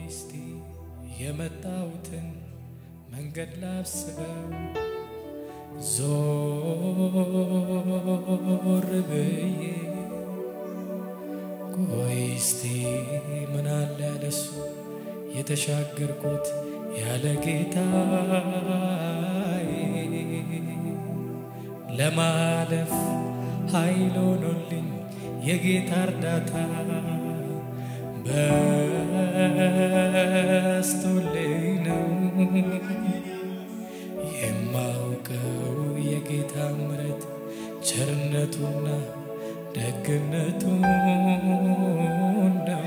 እስቲ የመጣሁትን መንገድ ላስበው ዞር ብዬ ቆይ እስቲ ምን አለ ያለሱ የተሻገርኩት ያለ ጌታዬ ለማለፍ ኃይል ሆኖልኝ የጌታ እርዳታ በስቶልኝ ነው የማውቀው የጌታ ምሕረት ቸርነቱና ደግነቱ ነው።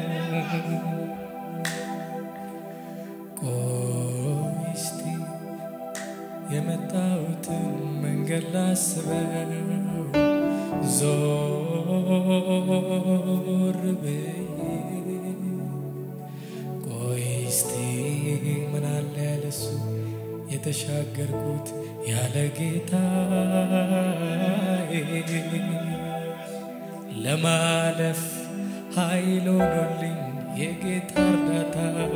ቆይ እስቲ የመጣሁትን መንገድ ላስበው ዞር ብዬ ቆይ እስቲ ምን አለ ያለሱ የተሻገርኩት ያለ ጌታዬ ለማለፍ ኃይል ሆኖልኝ የጌታ እርዳታ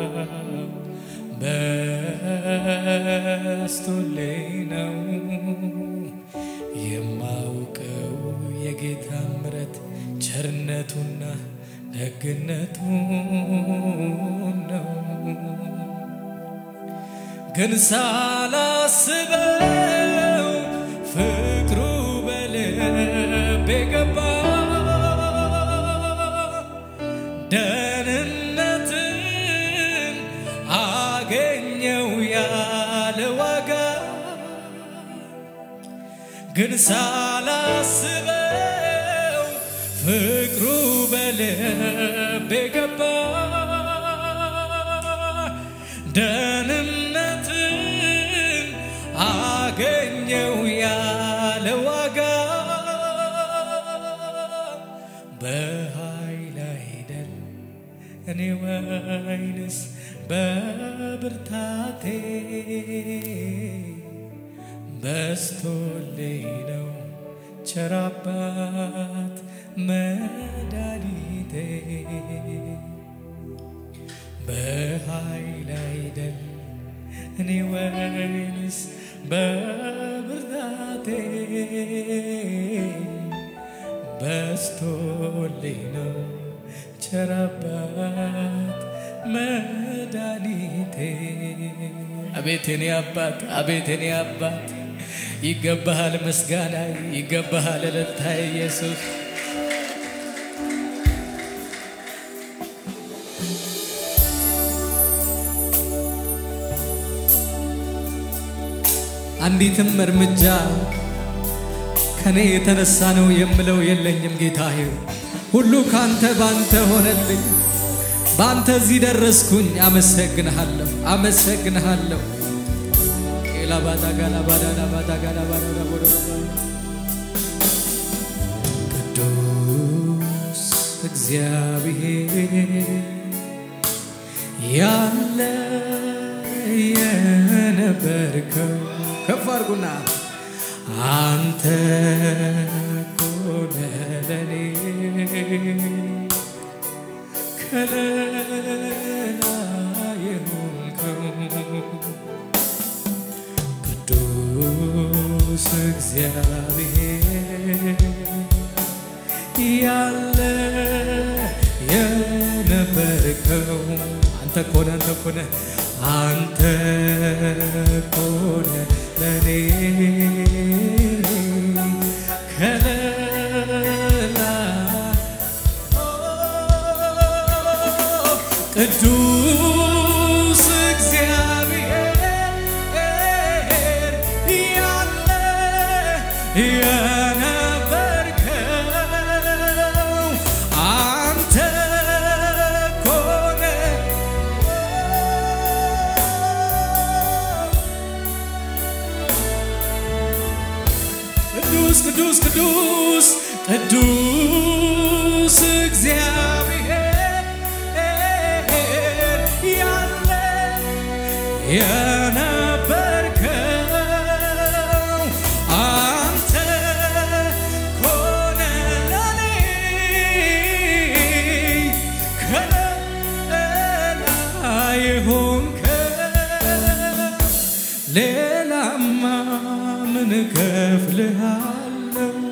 በስቶልኝ ነው የማውቀው የጌታ ምሕረት ቸርነቱና ደግነቱ ነው። ግን ሳላስበው ፍቅሩ በልቤ ገባ ደህንነትን አገኘው ያለ ዋጋ ግን ሳላስበው ፍቅሩ በልቤ ገባ ደህንነትን አገኘው ያለ ዋጋ በኃይል አይደል እኔ ወይንስ በብርታቴ በስቶልኝ ነው ቸር አባት መድኃኒቴ በኃይል አይደል እኔ ወይንስ በብርታቴ በስቶልኝ ነው ቸር አባት መድኃኒቴ አቤት የኔ አባት አቤት የኔ አባት ይገባሃል ምስጋና ይገባሃል እልልታ ኢየሱስ አንዲትም እርምጃ ከኔ የተነሳ ነው የምለው የለኝም ጌታዬ ሁሉ ካንተ ባንተ ሆነልኝ ባንተ እዚህ ደረስኩኝ አመሰግንሃለሁ አመሰግንሃለሁ ቅዱስ እግዚአብሔር ያለ የነበርከው ከፍ አድርጉና አንተ ኮነ ለኔ ከለላ የሆንከው ቅዱስ እግዚአብሔር ያለ የነበርከው አንተ ኮነ አንተ ኮነ አንተ ኮነ ለኔ ከለላ ቅዱስ እግዚአብሔር ያለ የነበርከው አንተ ኮነ ቅዱስ ቅዱስ ቅዱስ ቅዱስ እግዚአብሔር ያለ የነበርከው አንተ ኮነ ለኔ ከለላ የሆንከ ሌላማ ምን እከፍልሃለሁ?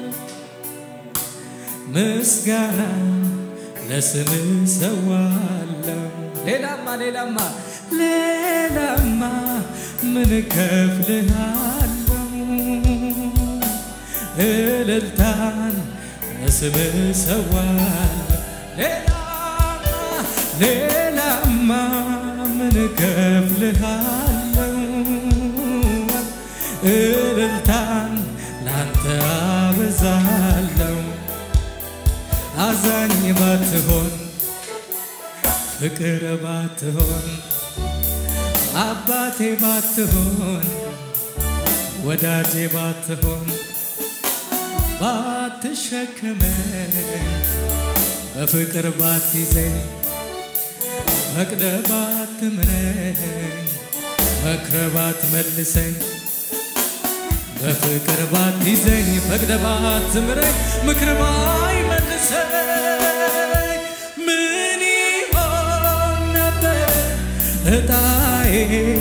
ምስጋና ለስም ሰዋለሁ። ሌላማ ሌላማ ሌላማ ምን እከፍልሃለሁ? እልልታን ለስም ሰዋለሁ። ሌላማ ሌላማ ምን እከፍልሃለሁ? እልልታን ላንተ አበዛለሁ። አዛኝ ባትሆን ፍቅር ባትሆን አባቴ ባትሆን ወዳጄ ባትሆን ባትሸክመኝ በፍቅር ባትይዘኝ ፈቅደ ባትምረኝ መክረ ባትመልሰኝ በፍቅር ባትይዘኝ ፈቅደ ባትምረኝ ምክር ባይመልሰኝ ምን ይሆን ነበር እጣዬ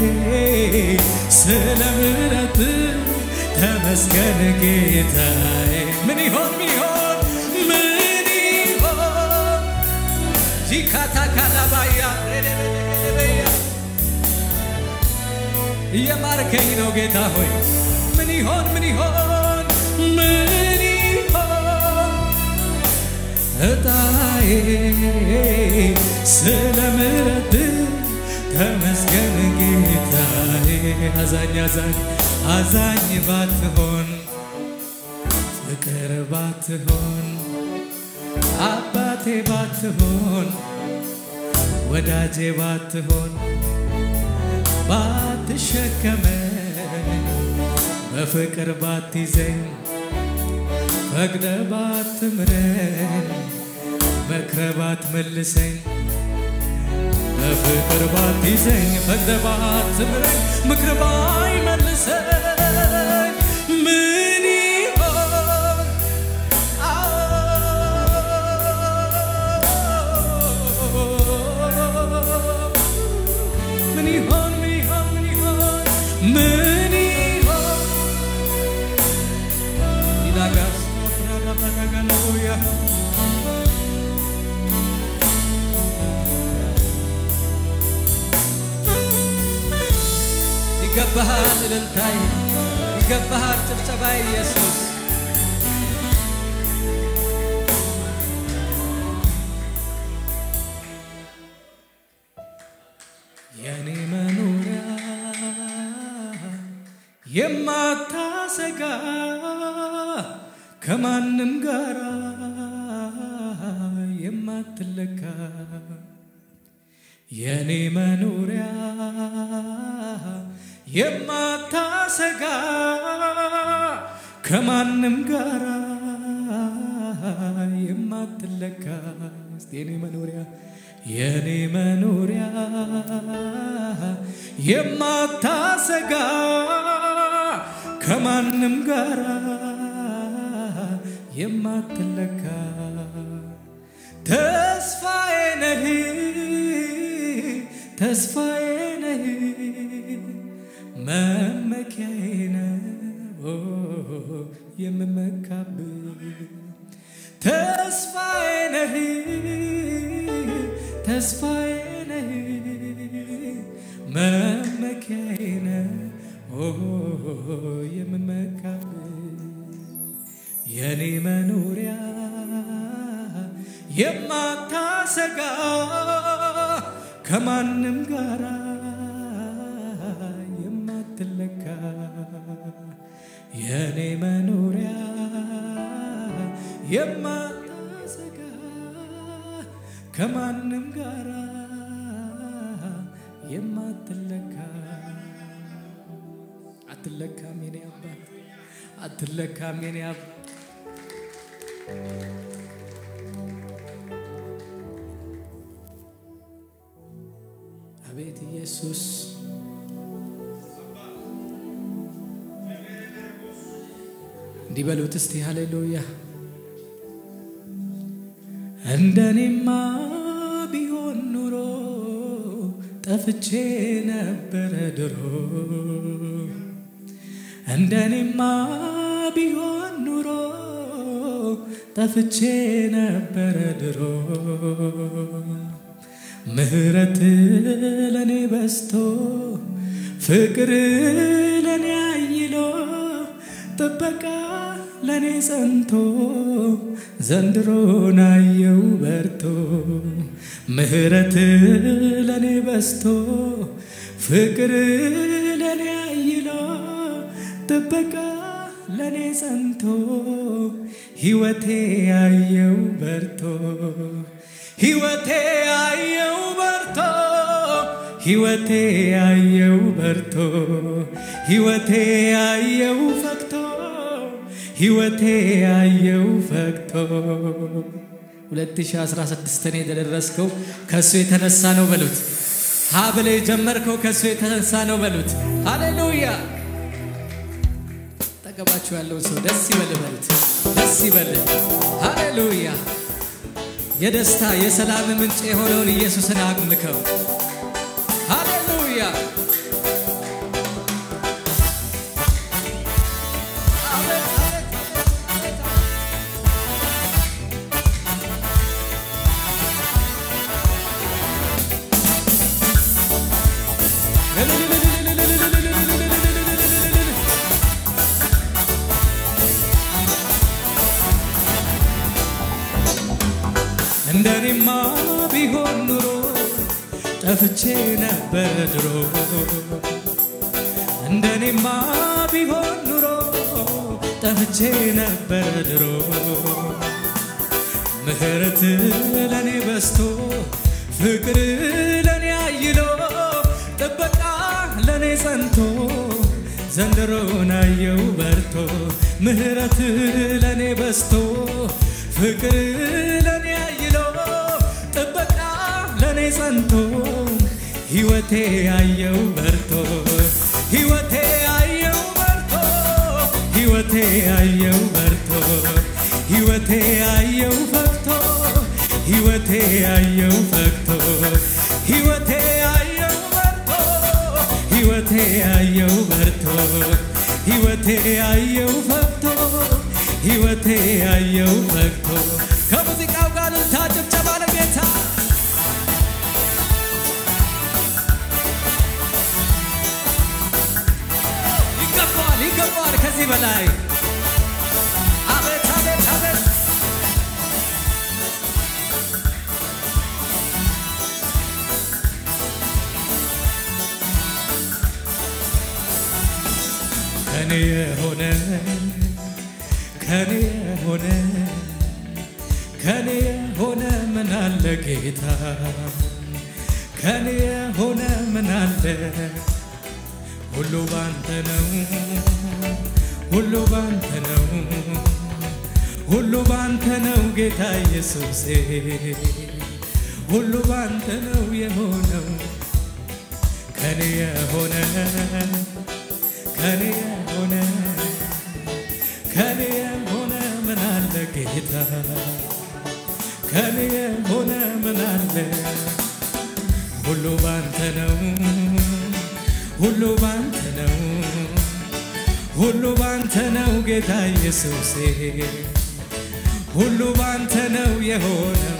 ስለ ምሕረት ተመስገን ጌታዬ ምን ይሆን ሚሆን ምን ይሆን ጂካታ ካላባያ እየማርከኝ ነው ጌታ ሆይ ምን ይሆን ምን ይሆን ምን ይሆን እጣዬ ስለ ምሕረት ተመስገን ጌታዬ አዛኝ አዛኝ አዛኝ ባትሆን ፍቅር ባትሆን አባቴ ባትሆን ወዳጄ ባትሆን ባትሸከመኝ በፍቅር ባትይዘኝ ፈቅደ ባትምረኝ መክረ ባትመልሰኝ በፍቅር ባትይዘኝ ፈቅደ ባትምረኝ ምክር ባይመልሰኝ ምን ይሆን ምን ይሆን ምን ይሆን ምን ይሆን ምን ይሆን ይላጋስ ፍራዳባዳጋለያ ይገባሃል እልልታይ ይገባሃል ጭብጨባ ኢየሱስ የኔ መኖሪያ የማታሰጋ ከማንም ጋራ የማትለካ የኔ መኖሪያ የማታሰጋ ከማንም ጋራ የማትለካ እስቲ የኔ መኖሪያ የኔ መኖሪያ የማታሰጋ ከማንም ጋራ የማትለካ ተስፋዬ ነህ ተስፋዬ ነህ መመኪያዬ ነህ ኦ የምመካብህ ተስፋዬ ነህ ተስፋዬ ነህ መመኪያዬ ነህ ኦ የምመካብህ የኔ መኖሪያ የማታሰጋ ከማንም ጋራ የማትለካ የኔ መኖሪያ የማታሰጋ ከማንም ጋራ የማትለካ አትለካም የኔ አባት አትለካም የኔ አባት አቤት ኢየሱስ እንዲህ በሉት እስቲ ሃሌሉያ እንደኔማ ቢሆን ኑሮ ጠፍቼ ነበረ ድሮ እንደኔማ ቢሆን ኑሮ ጠፍቼ ነበረ ድሮ ምህረት ለኔ በስቶ ፍቅር ለኔ አይሎ ጥበቃ ለኔ ጸንቶ ዘንድሮ ናየው በርቶ ምህረት ለኔ በስቶ ፍቅር ለኔ አይሎ ጥበቃ ለኔ ጸንቶ ሕይወቴ ያየው በርቶ ሕይወቴ ያየው በርቶ ሕይወቴ ያየው በርቶ ሕይወቴ ያየው ፈክቶ ሕይወቴ ያየው ፈክቶ 2016 እኔ የደረስከው ከእሱ የተነሳ ነው በሉት። ሀብሌ የጀመርከው ከእሱ የተነሳ ነው በሉት። ሃሌሉያ! ጠገባችሁ ያለውን ሰው ደስ ይበል በሉት። ደስ ይበል። ሃሌሉያ! የደስታ የሰላም ምንጭ የሆነውን ኢየሱስን አምልከው። ሃሌሉያ! አቤት አቤት አቤት አቤት እንደኔማ ቢሆን ኑሮ ጠፍቼ ነበር ድሮ እንደኔማ ቢሆን ኑሮ ጠፍቼ ነበር ድሮ ምህረት ለኔ በስቶ ፍቅር ለኔ አይሎ ጥበቃ ለኔ ጸንቶ ዘንድሮ ናየው በርቶ ምህረት ለኔ በስቶ ፍቅር ለኔ አይሎ ጥበቃ ለኔ ጸንቶ ሕይወቴ ያየው በርቶ ሕይወቴ ያየው በርቶ ሕይወቴ ያየው በርቶ ሕይወቴ ያየው ፈክቶ ሕይወቴ ያየው ፈክቶ ሕይወቴ ያየው በርቶ ሕይወቴ ያየው በርቶ ሕይወቴ ያየው ፈክቶ ሕይወቴ ያየው ፈክቶ ከሙዚቃው ጋር ልልታ ጭብጨባ ለጌታ ይገባዋል ይገባዋል ከዚህ በላይ አቤት አቤት አቤት ከኔ የሆነ ከኔ የሆነ ከኔ የሆነ ምን አለ ጌታ ከኔ የሆነ ምን አለ ሁሉ ባንተ ነው ሁሉ ባንተ ነው ሁሉ ባንተ ነው ጌታ ኢየሱሴ ሁሉ ባንተ ነው የሆነው ከኔ የሆነ ከኔ የሆነ ከኔ የሆነ ምን አለ ጌታ ከኔ የሆነ ምን አለ ሁሉ ባንተ ነው ሁሉ ባንተ ነው ሁሉ ባንተ ነው ጌታ ኢየሱሴ ሁሉ ባንተ ነው የሆነው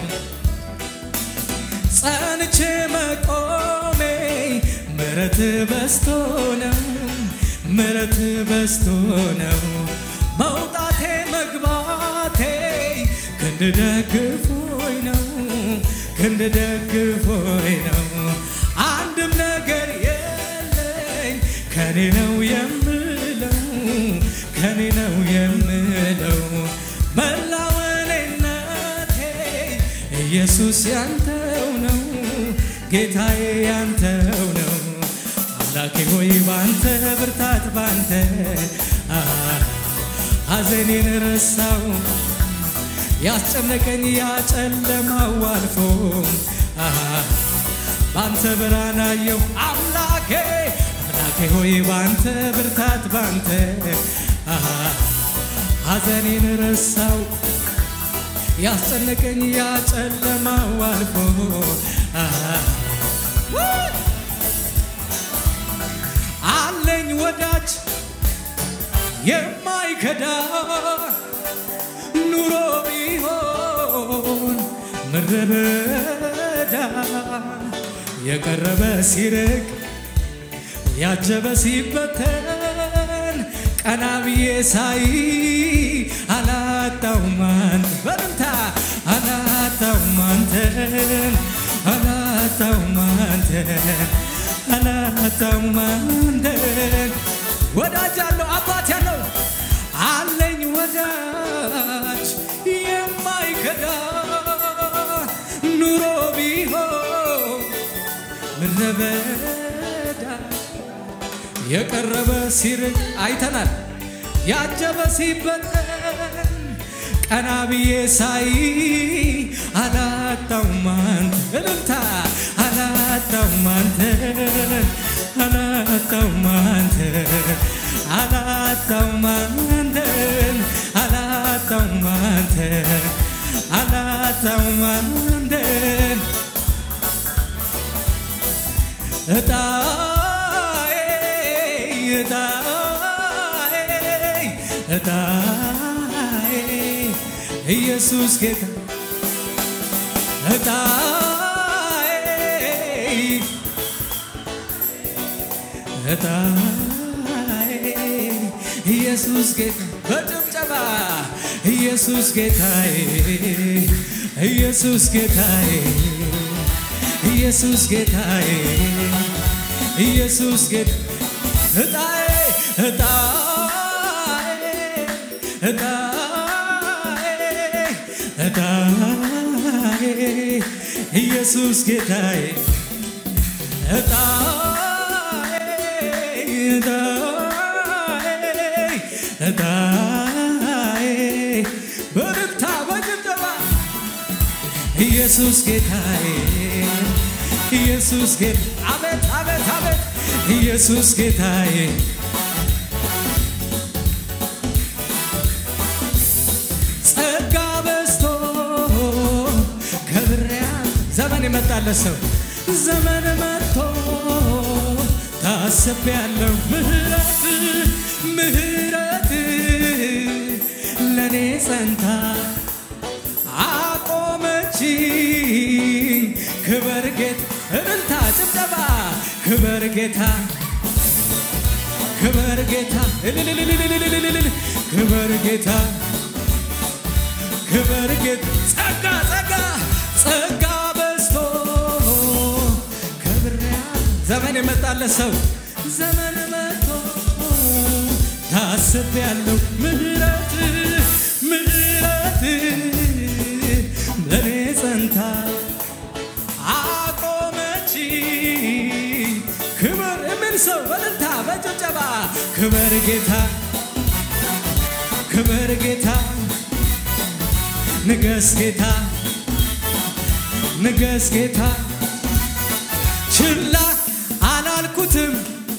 ጸንቼ መቆሜ ምረት በስቶ ነው ምረት በስቶ ነው መውጣቴ መግባቴ ክንድ ደግፎኝ ነው ክንድ ደግፎኝ ነው አንድም ነገር የለኝ ከኔ ነው የምለው ከኔ ነው የምለው መላወኔነቴ ኢየሱስ ያንተው ነው ጌታዬ ያንተው ነው አምላኬ ሆይ ባንተ ብርታት ባንተ ሐዘኔን ረሳው ያስጨነቀኝ ያጨለማው አልፎ ባንተ ብርሃን አየሁ አምላኬ አምላኬ ሆይ ባንተ ብርታት ባንተ ሐዘኔን ረሳው ያስጨነቀኝ ያጨለማው አልፎ የማይከዳ ኑሮ ቢሆን ምድረ በዳ የቀረበ ሲርቅ ያጀበ ሲበተን ቀና ብዬ ሳይ አላጣውም አንተ በልምታ አላጣውም አንተን አላጣውም አንተን አላጣውም አንተን ወዳጅ አለው አባት ያለው አለኝ ወዳጅ የማይከዳ ኑሮ ቢሆን ምድረ በዳ የቀረበ ሲርቅ አይተናል ያጀበ ሲበተን ቀና ብዬ ሳይ አላጣውም አንተ እልልታ አላጣውም አንተ አላጣውም አንተ አላጣውም አንተ አላጣውም አንተ አላጣውም አንተ እጣዬ እጣዬ እጣዬ ኢየሱስ ጌታ እጣዬ እጣዬ ኢየሱስ ጌታ በጭብጨባ ኢየሱስ ጌታዬ ኢየሱስ ጌታዬ ኢየሱስ ጌታዬ ኢየሱስ ጌታ እጣዬ እጣዬ እጣዬ እጣዬ ኢየሱስ ጌታዬ እጣዬ እጣዬ እጣዬ በርታ በጭብጨባ ኢየሱስ ጌታዬ ኢየሱስ ጌታ አቤት አቤት አቤት ኢየሱስ ጌታዬ ጸጋ በዝቶ ከብሪያ ዘመን የመጣለት ሰው ዘመን መጥቶ ታስብ ያለው ምህረት ምህረት ለእኔ ጸንታ አቆመችኝ ክበር ጌታ እልልታ ጭብጨባ ክበር ጌታ ክበር ጌታ እልልልልልልልልል ክበር ጌታ ክበር ጌታ ጸጋ ጸጋ ጸጋ በዝቶ ክብሪያ ዘመን የመጣለት ሰው ዘመን መጥቶ ታስብ ያለው ምህረት ምህረት ለእኔ ጸንታ አቆመች ክብር የሚል ሰው በልልታ በጭብጨባ ክብር ጌታ ክብር ጌታ ንገስ ጌታ ንገስ ጌታ ችላ አላልኩትም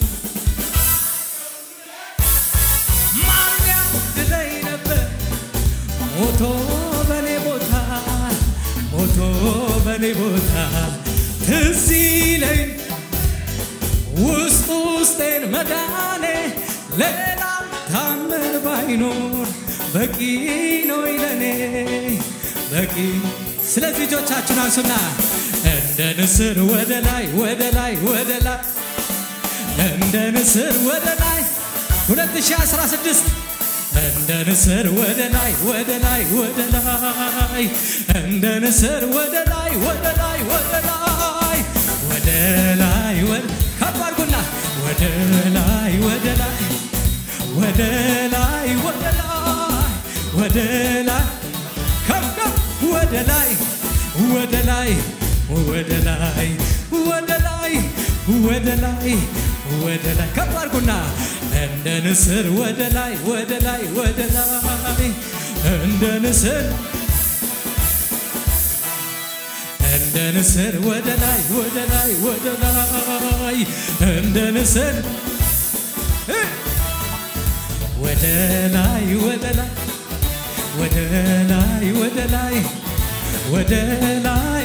ማርያ ድለይ ነበር ሞቶ በኔ ቦታ ሞቶ በኔ ቦታ ትዝ ይለኝ ውስጥ ውስጤን መዳኔ ሌላ ታምር ባይኖር በቂ ነው ለኔ በቂ። ስለዚህ እጆቻችን አንሱና እንደ ንስር ወደ ላይ ወደ ላይ ወደ ላይ እንደ ንስር ወደ ላይ 2016 እንደ ንስር ወደ ላይ ወደ ላይ ወደ ላይ እንደ ንስር ወደ ላይ ወደ ላይ ወደ ላይ ወደ ላይ ወደ ከፍ አድርጉና ወደ ላይ ወደ ላይ ወደ ላይ ወደ ላይ ወደ ላይ ከፍ ከፍ ወደ ላይ ወደ ላይ ወደ ላይ ወደ ላይ ወደ ላይ ወደ ላይ ከፍ አድርጉና እንደ ንስር ወደ ላይ ወደ ላይ ወደ ላይ እንደ ንስር እንደ ንስር ወደ ላይ ወደ ላይ ወደ ላይ እንደ ንስር እ ወደ ላይ ወደ ላይ ወደ ላይ ወደ ላይ ወደ ላይ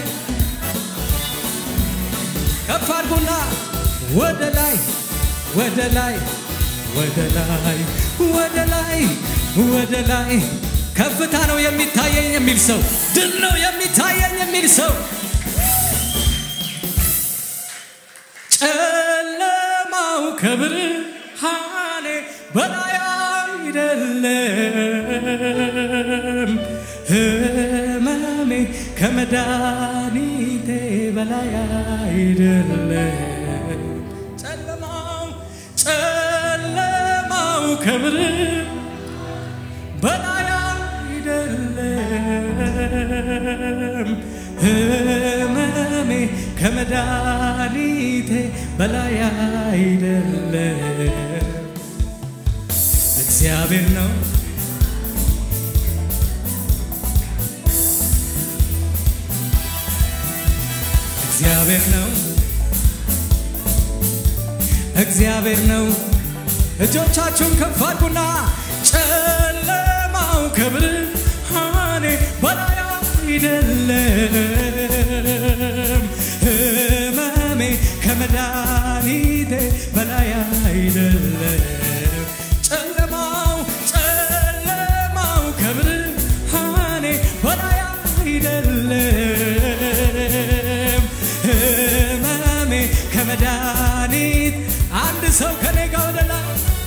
ከፍ አድርጉና ወደ ላይ ወደ ላይ ወደ ላይ ወደ ላይ ወደ ላይ ከፍታ ነው የሚታየኝ የሚል ሰው ድል ነው የሚታየኝ የሚል ሰው ጨለማው ከብርሃኔ በላይ አይደለም፣ ህመሜ ከመድኃኒቴ በላይ አይደለም። ጨለማው ጨለማው ከብር በላይ አይደለም፣ ህመሜ ከመድኃኒቴ በላይ አይደለም። እግዚአብሔር ነው እግዚአብሔር ነው እግዚአብሔር ነው። እጆቻችሁን ከፍ አድርጉና ጨለማው ከብርሃኔ በላይ አይደለም፣ ህመሜ ከመድኃኒቴ በላይ አይደለም። ጨለማው ጨለማው ከብርሃኔ በላይ አይደለም፣ ህመሜ ከመድኃኒት አንድ ሰው ከኔ ጋር ወደ ላይ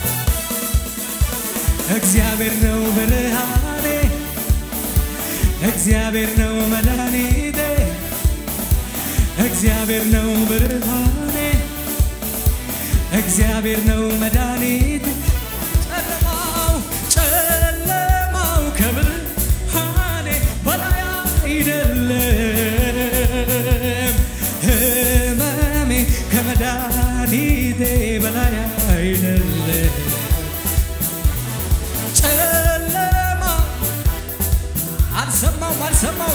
እግዚአብሔር ነው ብርሃኔ፣ እግዚአብሔር ነው መድኃኒቴ፣ እግዚአብሔር ነው ብርሃኔ፣ እግዚአብሔር ነው መድኃኒቴ። ጨለማው ጨለማው ከብርሃኔ በላይ አይደለም፣ ህመሜ ከመድኃኒቴ በላይ አይደለም። ጨለማ አልሰማው አልሰማው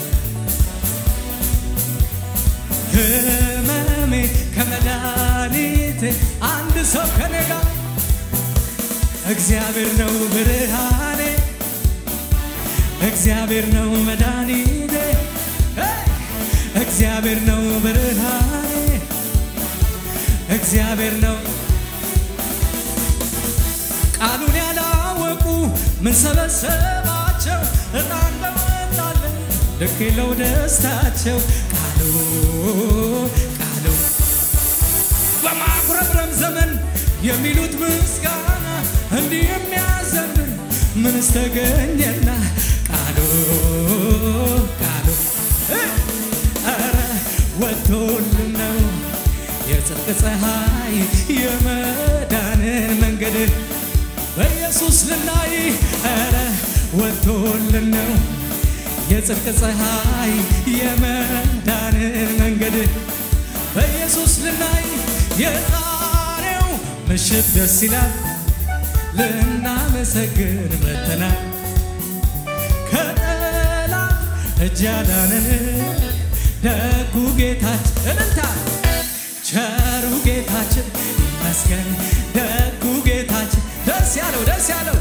ህመሜ ከመድኃኒቴ አንድ ሰው ከኔ ጋር እግዚአብሔር ነው ብርሃኔ እግዚአብሔር ነው መድኃኒቴ እግዚአብሔር ነው ብርሃኔ እግዚአብሔር ነው ቃሉን ያላወቁ ምን ሰበሰባቸው እጣ እንደወጣለን ልክ የለው ደስታቸው ቃሉ ቃሉ በማጉረምረም ዘመን የሚሉት ምስጋና እንዲህ የሚያዘምን ምንስ ተገኘና ቃሉ ቃሉ ኧረ ወጥቶልን ነው የጽድቅ ፀሐይ የመዳንን መንገድ በኢየሱስ ልናይ ኧረ ወጥቶልን ነው የጽድቅ ፀሐይ የመዳንን መንገድ በኢየሱስ ልናይ የዛሬው ምሽት ደስ ይላል ልናመሰግን መተናል ከጠላት እጅ ያዳነን ደጉ ጌታችን እልልታ ቸሩ ጌታችን ይመስገን ደጉ ጌታችን ደስ ያለው ደስ ያለው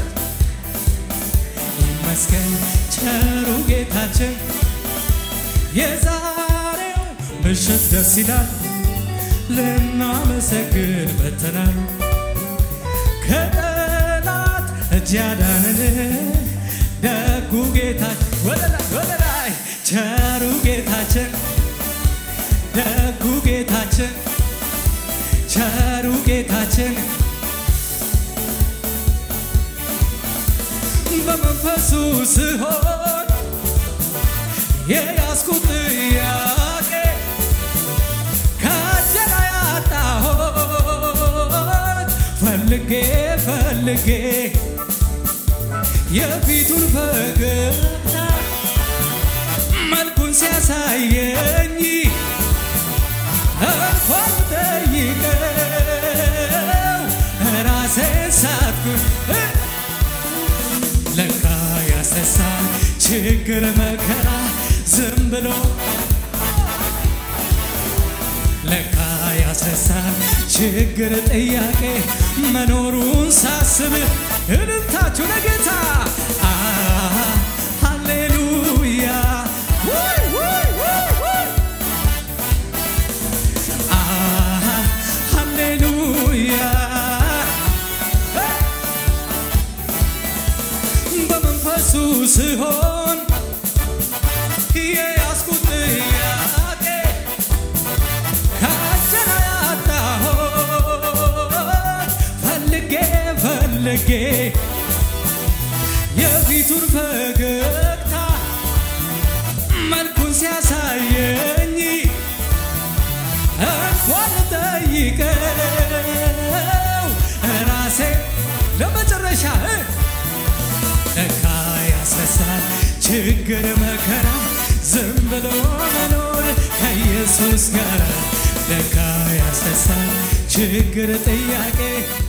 ይመስገን ቸሩ ጌታችን የዛሬው ምሽት ደስ ይላል ልናመሰግን መተናል ከጠላት እጅ ያዳነን ደጉ ጌታችን ወደ ላይ ወደ ላይ ቸሩ ጌታችን ደጉ ጌታችን ቸሩ ጌታችን በመንፈሱ ስሆን የያዝኩት ጥያቄ ከጀላ ያጣሁት ፈልጌ ፈልጌ የፊቱን ፈገግታ መልኩን ሲያሳየኝ እንኳን ጠይቀው ራሴን ሳትኩን ለካ ያስነሳል ችግር መከራ ዝም ብሎ ለካ ያስነሳል ችግር ጥያቄ መኖሩን ሳስብ እልልታችሁ ለጌታ አ ሃሌሉያ ውይ ውይ ውይ ውይ አ ሃሌሉያ ስሆን የያዝኩት ጥያቄ ካንተን ያጣሁት ፈልጌ ፈልጌ የፊቱን ፈገግታ መልኩን ሲያሳየኝ እንኳን ጠይቀው ራሴ ለመጨረሻ እ ለካ ያስረሳል ችግር መከራ ዝም ብሎ መኖር ከኢየሱስ ጋር ለካ ያስረሳል ችግር ጥያቄ